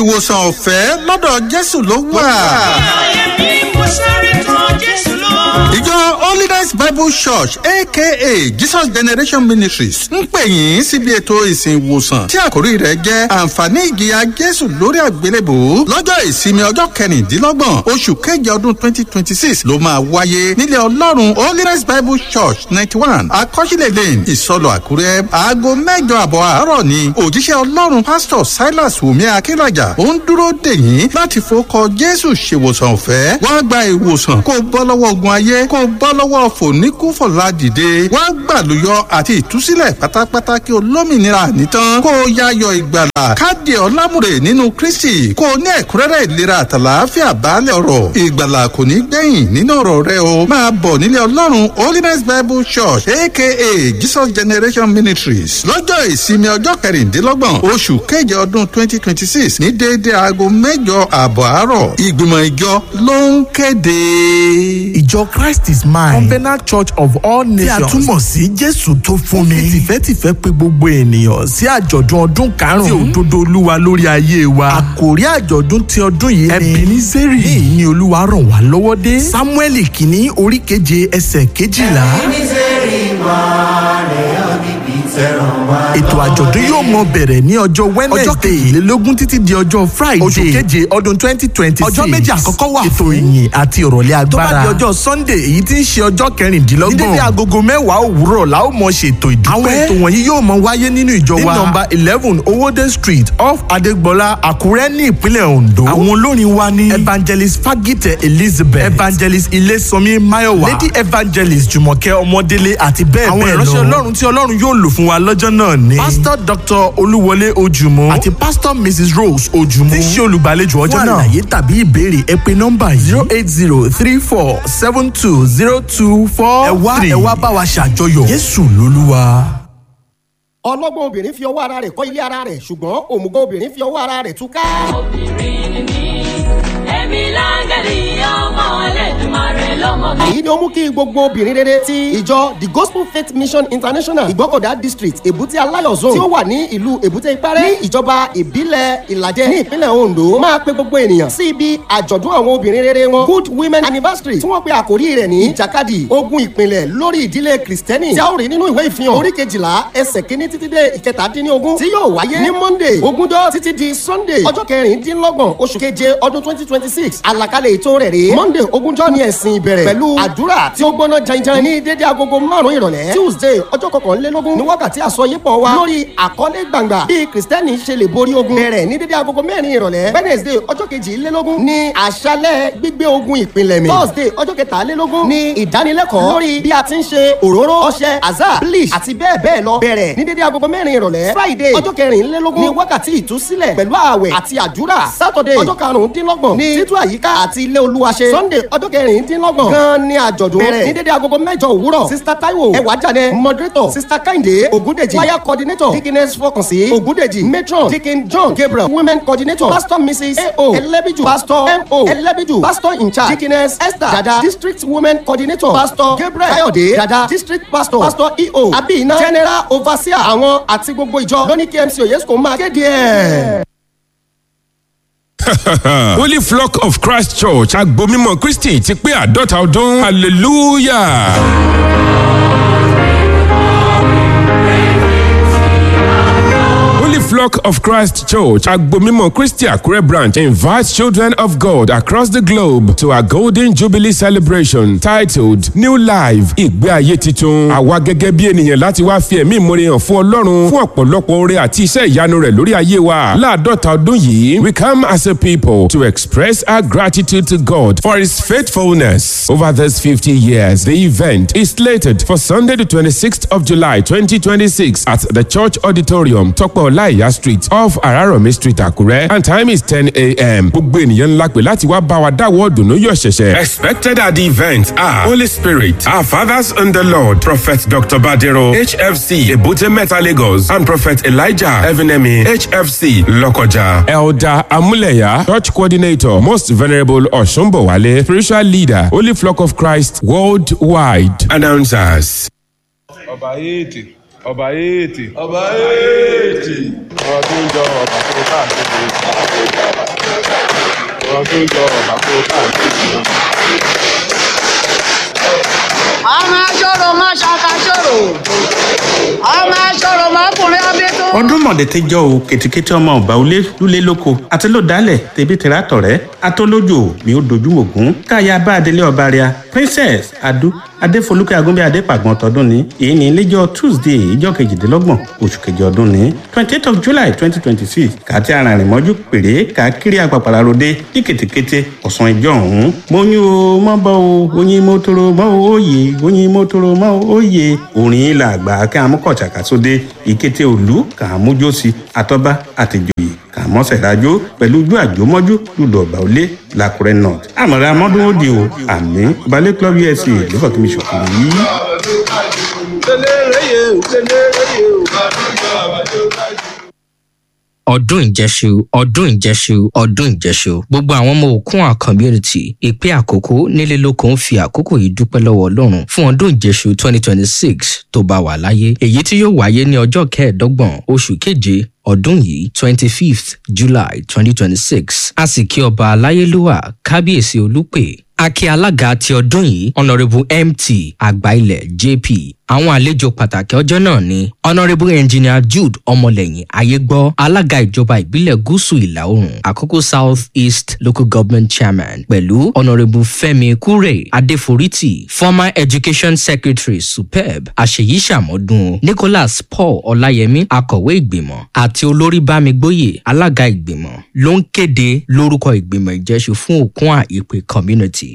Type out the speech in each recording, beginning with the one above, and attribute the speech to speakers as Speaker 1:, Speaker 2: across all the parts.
Speaker 1: ìwòsàn ọ̀fẹ́ lọ́dọ̀ jésù ló wà.
Speaker 2: Ayẹ̀mí mo sáré tán Jésù lọ.
Speaker 1: ìjọ holiness bible church aka jesus generation ministries ń pè yín síbi ètò ìsìn ìwòsàn tí àkórí rẹ̀ jẹ́ àǹfààní ìjìyà jésù lórí àgbélébò lọ́jọ́ ìsinmi ọjọ́ kẹrìndínlọ́gbọ̀n oṣù keje ọdún twenty twenty six ló máa wáyé nílé ọlọ́run holiness bible church ninety one akọ́sílẹ̀ lane ìsọlọ àkúrẹ́ aago mẹ́jọ àbọ̀ àárọ̀ ni òjíṣẹ́ ọlọ́run pastor silas wùmí akínrajà ó ń dúró dè yín láti fọkọ jésù ṣèwòsàn ọ̀fẹ́ wá gba ìwòsàn kó o bọ́ lọ́wọ́ ogun ayé kó o bọ́ lọ́wọ́ fòníkúfọ̀lá dìde wá gbàlúyọ àti ìtúsílẹ̀ pátápátá kí o lómìnira nìtàn kó o yáyọ ìgbàlà káàdì ọlámùrè nínú kristi kó o ní ẹ̀kúnrẹ́rẹ́ ìlera àtàlàáfíà baálẹ̀ ọ̀rọ̀ ìgbàlà kò ní gbẹ̀yìn nínú ọ̀rọ̀ rẹ o máa bọ̀ nílé ọlọ́run holiness bible church aka jesus generation ministries lọ́jọ́ ìsinmi ọjọ́ kẹrìndínlọ́gbọ̀n oṣù keje ọdún twenty twenty six ní déédéé aago mẹ́jọ àbọ̀ àárọ̀ ìgbìmọ̀ ìjọ ló ń kéde.
Speaker 3: ìjọ christ is mine covenant church of all nations tí a túmọ̀ sí jésù tó fún mi tìfẹ́tìfẹ́ pé gbogbo ènìyàn sí àjọ̀dún ọdún karùn-ún tí òdodo olúwa lórí ayé wa àkòrí àjọ̀dún ti ọdún yìí ni ebenezeri ní ìní olúwa ràn wá lọ́wọ́ dé samuel kìíní orí keje ẹsẹ̀ kejìlá ètò àjọ̀dún yóò mọ bẹ̀rẹ̀ ní ọjọ́ wednesday ọjọ́ kejìlélógún títí di ọjọ́ friday oṣù keje ọdún twenty twenty six ọjọ́ méjì àkọ́kọ́ wà ètò ìyìn àti ìrọ̀lẹ́ agbára tó bá di ọjọ́ sunday èyí tí ń ṣe ọjọ́ kẹrìndínlọ́gbọ̀n ní dédé agogo mẹ́wàá òwúrọ̀ la ó mọ ṣètò ìdúpẹ́ àwọn ètò wọ̀nyí yóò mọ wáyé nínú ìjọ wa ní nọmba eleven owóde street off adégbọlá àkúrẹ́ ní ìpínlẹ̀ ondo àwọn olórin wa ní evangelist fagite elizabeth evangelist ilesanmi mayowa lady evangelist jùmọ̀kẹ́ ọmọdélé àti bẹ́ẹ̀ bẹ́ẹ̀ lọ àwọn ìránṣẹ́ ọlọ́run tí ọlọ́run yóò lò fún wa lọ́jọ́ náà ní. pastor dr olúwọlé ojúmọ́ àti pastor mrs rose ojúmọ́ tí ń ṣe olùgbàlejò ọjọ́ náà. fún àlàyé tàbí ìbéèrè ẹ pé nọ́mbà yìí zero eight zero three four seven two zero two four three ẹ wá bá wa ṣàjọyọ̀ jésù lolúwa.
Speaker 4: ọlọ́gbọ́n obìnrin fi ọwọ́ ara rẹ̀ kọ́ ilé ara rẹ̀ ṣùgbọ́n òmùgọ̀ obìnrin fi ọwọ́ ara rẹ̀ túká.
Speaker 5: obìnrin ni mí èmi láńgẹ̀lì ọmọ ẹlẹ́dùnmarè lọ́mọ mi.
Speaker 4: èyí ni ó mú kí gbogbo obìnrin rere ti ìjọ the gospel faith mission international ìgbọ́kọ̀dá district èbúté aláyọ̀ zone tí ó wà ní ìlú èbúté ìpẹ́rẹ́ ní ìjọba ìbílẹ̀ ìlàjẹ ní ìpínlẹ̀ ondo máa pe gbogbo ènìyàn sí ibi àjọ̀dún àwọn obìnrin rere wọn good women anniversary tí wọ́n pe àkórí rẹ̀ ní ìjàkadì ogun ìpìlẹ̀ lórí ìdílé kristẹni tí a ó rí nínú ìwé ìfihàn orí kejìlá ẹsẹ̀ kínní títí dé ìkẹtàdínlógún tí yóò wáyé ní monday ogúnjọ́ títí di sunday ọjọ́ kẹrìndínlọ́gbọ̀n oṣù keje ọdún twenty twenty six àlàkalẹ̀ ètò rẹ̀ rèé monday ogúnjọ́ ní ẹ̀sìn ìbẹ̀rẹ̀ pẹ̀lú àdúrà tí ó gbóná janjan ní dédé agogo márùn-ún ìrọ̀lẹ́ tuesday ọjọ́ kọkànlélógún ní wákàtí àsọyípọ̀ wa lórí àkọlé gbàngbà bí kristẹni ṣe lè borí ogun bẹ̀rẹ̀ ní dédé agogo mẹ́rin ìrọ̀lẹ́ wednesday ọjọ́ kejìlélógún ní àṣálẹ̀ gbígbé ogun ìpínlẹ̀ mi thursday ọjọ́ kẹtàlélógún ní ìdánilẹ́kọ̀ọ́ lórí bí a ti ń ṣe òróró ọṣẹ àzá bleach àti bẹ́ẹ̀ bẹ́ẹ̀ lọ bẹ̀rẹ̀ ní dédé agogo mẹ́rin ìrọ̀lẹ́ friday ọjọ́ kẹrìnlélógún ní wákàtí ìtúsílẹ̀ pẹ̀lú ààwẹ̀ àti àdúrà saturday ọjọ́ karùndínlọ́gbọ̀n ní títú àyíká àti ilé olúwa ṣe sunday ọjọ́ kẹrìndínlọ́gbọ̀n gan ni àjọ̀dún bẹ̀rẹ̀ ní dédé agogo mẹ́jọ òwúrọ̀ sista taiwo ẹwà jáde moderator sista kẹ́hìndé ògúndèjì choir coordinator dickiness fọkànsí ògúndèjì matron dickin john gabriel women coordinator pastor mrs ao ẹlẹ́bíjù pastor mo ẹlẹ́bíjù pastor in charge dickiness esther dada district women coordinator pastor gabriel kayode dada district pastor pastor eo abina general overseer àwọn àti gbogbo ìjọ lóní kmc oyesco máa kéde ẹ̀.
Speaker 6: Holy Flock of Christ Church agbomimọ Kristi ti pé àádọ́ta ọdún hallelujah. Holy Flock of Christ Church agbomimọ Kristi Akure branch invites children of God across the globe to a golden jubilee celebration titled New Life ìgbé ayé titun. Àwa gẹ́gẹ́ bí ènìyàn láti wá fi ẹ̀mí ìmoore hàn fún Ọlọ́run fún ọ̀pọ̀lọpọ̀ oore àti iṣẹ́ ìyanu rẹ̀ lórí ayé wa. Láàdọ́ta ọdún yìí, we come as a people to express our gratitude to God for his faithfulness over these 50 years. The event is slated for Sunday the 26th of July 2026 at the Church Auditorium, Tokpo Olaiya Street off Araromi Street, Akure, and time is 10 a.m. Gbogbo ènìyàn ńlá pè láti wá bá wa dáwọ́ dùnú yọ̀ ṣẹ̀ṣẹ̀. Expected at the event are Holy Spirit, our fathers in the Lord, Prophet Dr. Badero, HFC, Ebute Meta Lagos, and Prophet Elijah Evinemi, HFC, Lokoja. Elder Amuleya, Church Coordinator, Most Venerable Oshumbowale, Spiritual Leader, Holy Flock of Christ, Worldwide. Announcers.
Speaker 7: ọba èètì ọba èètì ọba èètì ọba tó ń jọ ọba tó káàkiri tó yọ ọ̀bà kó káàkiri.
Speaker 2: ọmọ aṣọ́rò má ṣàkàṣọ́rò ọmọ aṣọ́rò má kùnrin abẹ́tọ́.
Speaker 8: ọdún mọ̀dẹ̀tẹ̀ jọ o kètìkètì ọmọ ọba olé lulẹ̀ lóko àti ló dálẹ̀ tẹ̀bí tẹ̀rẹ̀ àtọ̀rẹ́ atọ́lójò mi ò dojú mògún káyà bá adelé ọba rẹ̀ princess adu adéfolúkẹ́ agúnbẹ́ adépàgbọ́n tọdún ní èyí ní iléjọ́ tuesday ìjọ kejìdínlọ́gbọ̀n oṣù kejì ọdún ní twenty eight of july twenty twenty six kàtí arìnrìn mọ́jú péré káàkiri àpàpàrà ròde ní kètèkété ọ̀sán ìjọ ọ̀hún mọ́yún o mọ́ bọ́ o oyin mọ́tòrò mọ́ o òye oyin mọ́tòrò mọ́ o òye orin ilà àgbà kí amúkọ̀ọ̀tsàkà sóde ìkété òlú kà á mójósí àtọ́bá àtìjòyè kà á mọ́sẹ̀ rájò pẹ̀lú ojú àjòmọ́jú lùdọ̀ ọ̀bà òlé làkúrẹ́ north àmọ̀ràn amọ́dún ó di o àmì balẹ̀ club usa ló fọ́ kí mi ṣòkòrò yìí.
Speaker 9: ọdún ìjẹsù ọdún ìjẹsù ọdún ìjẹsù gbogbo àwọn ọmọ òkun community ìpè àkókò nílé lóko ń fi àkókò yìí dúpẹ́ lọ́wọ́ ọlọ́run fún ọdún ìjẹsù twenty twenty six tó bá wà láyé èyí tí yóò wáyé ní ọjọ́ kẹẹ̀ẹ́dọ́gbọ̀n oṣù keje ọdún yìí twenty fifth july twenty twenty six a sì kí ọba aláyélúwà kábíyèsí olùpè akí alága ti ọdún yìí honourable mt àgbáilẹ̀ jp àwọn àlejò pàtàkì ọjọ́ náà ni honourable engineer jude ọmọlẹ́yìn ayégbọ́ alága ìjọba ìbílẹ̀ gúúsù ìlà oòrùn àkókò south east local government chairman pẹ̀lú honourable fẹ́mi kúrè adéforítì former education secretary superb àṣeyí sàmọ́dún nicholas paul ọláyẹmí akọ̀wé ìgbìmọ̀ àti olórí bámigbóyè alága ìgbìmọ̀ ló ń kéde lórúkọ ìgbìmọ̀ ìjẹ́sù fún òkun àìpé community.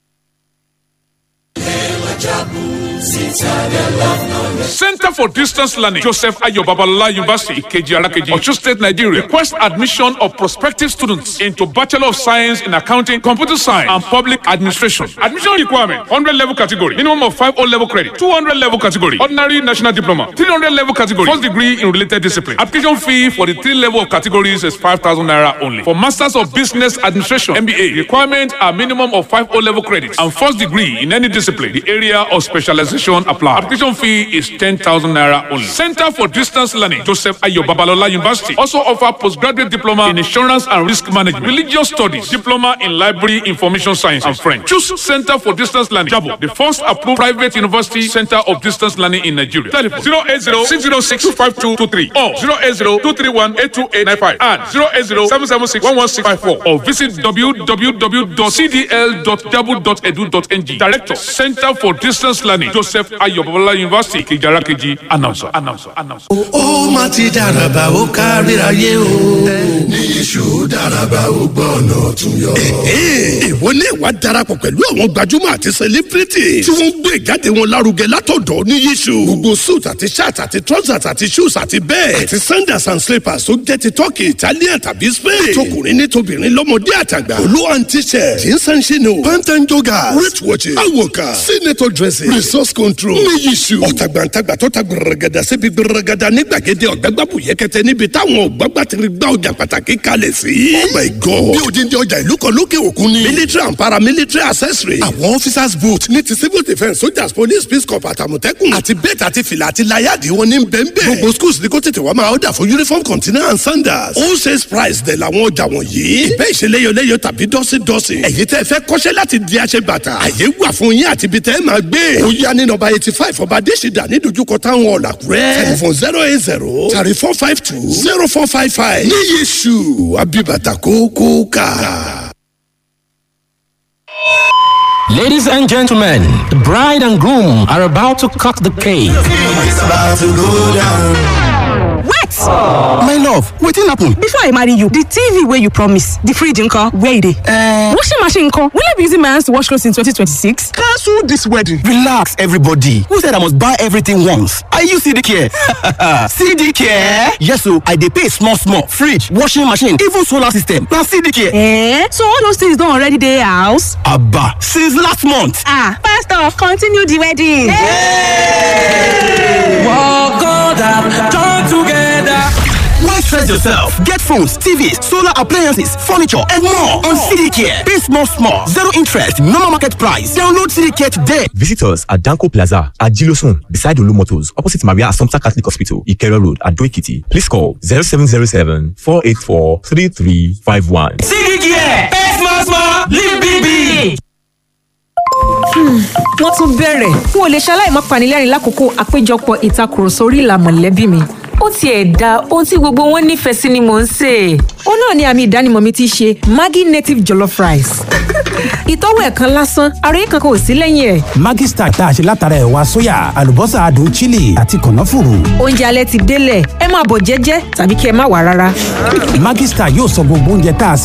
Speaker 10: Center for Distance Learning, Joseph Ayo Babalola University, Ikeji Arakeji, Osun State, Nigeria. Request admission of prospective students into Bachelor of Science in Accounting, Computer Science, and Public Administration. Admission requirement: 100 level category, minimum of 5 O level credit, 200 level category, ordinary national diploma, 300 level category, first degree in related discipline. Application fee for the three level of categories is 5,000 naira only. For Masters of Business Administration (MBA), requirement are minimum of 5 O level credits and first degree in any discipline. The area of specialization apply. Application fee is 10,000 naira only. Center for Distance Learning, Joseph Ayo Babalola University, also offer postgraduate diploma in insurance and risk management, religious studies, diploma in library information science and French. Choose Center for Distance Learning, Jabo, the first approved private university center of distance learning in Nigeria. Telephone 080 606 25223 or 080 231 82895 and 080 776 11654 or visit www.cdl.jabo.edu.ng. Director, Center for Distance Learning, Joseph Ayo Babalola University, Kijarakeji, announcer, announcer, announcer.
Speaker 11: ó má ti dàràbà ó káríayé o. ní iṣu dàràbà ó gbọ́ ọ̀nà tún yọ.
Speaker 12: ìwọ ní ìwà darapọ̀ pẹ̀lú àwọn gbajúmọ̀ àti celebrity tí wọ́n ń gbé ìjáde wọn lárugẹ látọ̀dọ̀ ní yíṣu. gbogbo suit àti shirt àti trousers àti shoes àti bẹ́ẹ̀ àti sandals and slippers tó jẹ́ ti turkey italian tàbí spain. tọkùnrin ní tobìnrin lọ́mọdé àtàgbà. olú and t-shirt jeans and chino pant and joggers wrist watches awoka senator dresses resource control ní yíṣu. ọ̀tàgbàǹtàgbà tó ta gbẹrẹgẹdà síbi gbẹrẹgẹdà ní gbàgede ọ̀gbẹ́gbàbù yẹkẹtẹ níbi táwọn ọ̀gbàgbà ti gba ọjà pàtàkì kalẹ̀ sí. oh my god bí odindi ọjà ìlú kan lókè òkun ni. military and paramilitary accessory. àwọn officers boot ní ti civil defence soldiers police peace corps àtàmọ̀tẹ́kùn. àti bẹ́ẹ̀tì àti fìlà àti láyàdì wọn ní bẹ́ẹ̀nbẹ́ẹ̀. gbogbo schools ní kó tètè wá máa ọ̀dà fún uniform container and sandals. all sales price dẹ̀ làwọn ọjà wọ̀nyí. ìbẹ́ ìṣeléyọléyọ tàbí dọ́sídọ́sí. ẹ̀yin tẹ́ fẹ́ kọ́ṣẹ́ láti di aṣẹ bàtà. àyè wà fún yín àti ibi tẹ́ máa gbé. ó yá ní nọmba eighty five ọba adésìdá ní dojúkọ táwọn ọ̀làkúrẹ́. telephone zero eight zero thirty four five two zero four five five. ní yéṣu abibata kókó ká.
Speaker 13: Ladies and gentlemen, the bride and groom are about to cut the cake.
Speaker 11: it's about to go down.
Speaker 14: wait
Speaker 13: My love, wetin happen?
Speaker 14: before i marry you the tv wey you promise the fridge nko where e dey. Uh, washing machine nko will i be using my hands to wash clothes in 2026.
Speaker 13: Cancel this wedding. Relax, everybody. Who said I must buy everything once? Are you CD care? CD care? Yes, so I dey pay small, small. Fridge, washing machine, even solar system. Na CD care.
Speaker 14: Eh? so all those things don already dey house.
Speaker 13: Abba, since last month.
Speaker 14: ah pastor continue the wedding.
Speaker 13: Walk on down, join together. Why stress yourself? Get phones, TVs, solar appliances, furniture, and more on CD Care. Pay small, small, zero interest, normal market price. Download CD Care today.
Speaker 15: Visit us at Danko Plaza at Gilosun, beside Olu Motors, opposite Maria Assumpta Catholic Hospital, Ikero Road, at Doikiti. Please call 0707 484 3351.
Speaker 13: CD Care. Pay small, live big big.
Speaker 16: wọ́n tún bẹ̀rẹ̀ n ò lè ṣaláì má panilẹ́rìn lákòókò àpéjọpọ̀ ìtakùrọ̀sọ orí ìlà mọ̀lẹ́bí mi.
Speaker 17: ó tiẹ̀ da ohun tí gbogbo wọn nífẹ̀ẹ́ sí ni mò ń sè é.
Speaker 16: ó náà ni àmì ìdánimọ̀ mi ti ṣe maggi native jollof rice. ìtọ́wò ẹ̀kan lásán àròyé kankan ò sí lẹ́yìn ẹ̀.
Speaker 18: Maggi Star tá a ṣe látara ẹ̀wà sóyà àlùbọ́sà adùn chili àti kànáfùrù.
Speaker 16: oúnjẹ alẹ́ ti délẹ̀ ẹ máa bọ̀ jẹ́jẹ́ tàbí kí ẹ má wà rárá.
Speaker 18: Maggi Star yóò sọ gbogbo oúnjẹ tá a